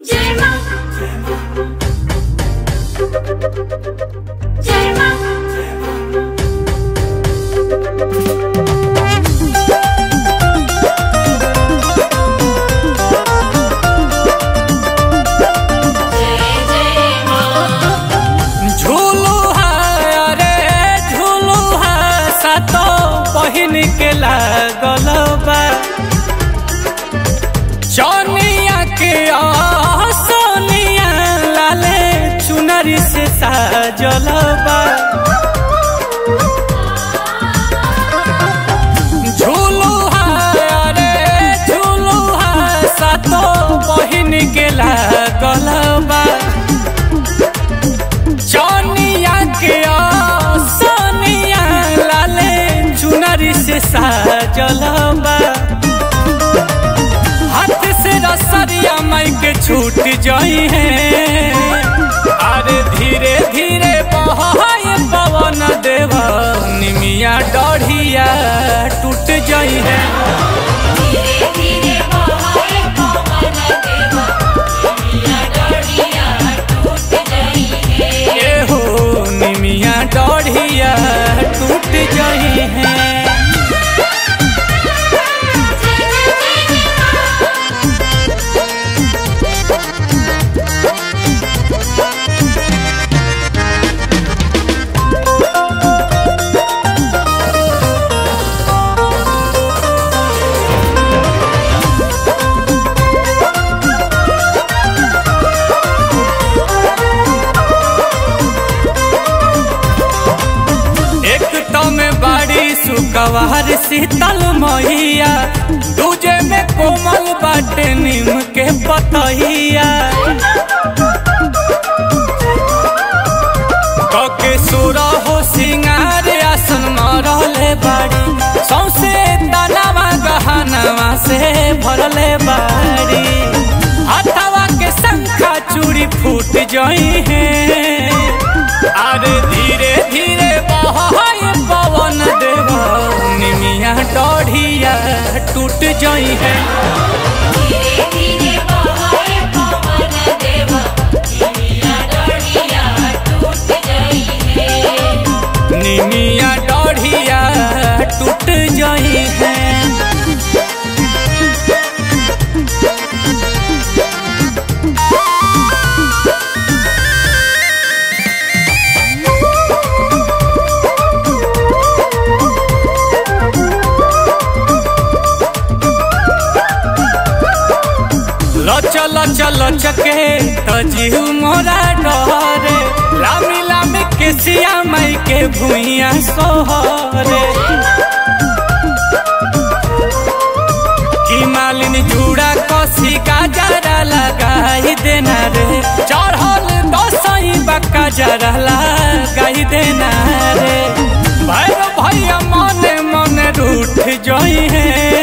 जय मां जय मां जय जय मां झूलू है अरे झूलू है सातो बहिन के लागल बा चनिया के आ सोनिया लाले चुनरी से साजल बा झूलू है अरे झूलू है सातो बहिन के लागल बा चनिया के आ सोनिया लाले चुनरी से साजल बा हाथ से रसरिया माई के छूट जाई है अरे धीरे धीरे बहाय पवन देवा निमिया डढ़िया टूट जाई है धीरे धीरे बहाए पवन देवा दुनिया डोरिया टूट गई है ए हो निमिया डढ़िया टूट जाई है एक तो में बाड़ी सुकवार शीतल मैया दूजे में कोमल बाटे नीम के पतहिया कके सुरा हो सिंगार आसन मरले बाड़ी सौसे तनावा गहनवा से भरले बाड़ी हथवा के शंखा चूड़ी फूट जाई है अरे धीरे धीरे बहाय पवन देवा निमिया डढ़िया टूट जाई है धीरे धीरे बहाए पवन देवा दुनिया डोरिया टूट गई है निमिया डढ़िया टूट जाई है लच लच लचके तजीव मोरा डरे लामी लामी के सिया माई के भुइया सोहरे की मालिनी जूड़ा कसी गाजरा लगाई देना रे चढ़ल दसई बक्का जरा लगाई देना रे भैर भैया मने मने रूठ जोई है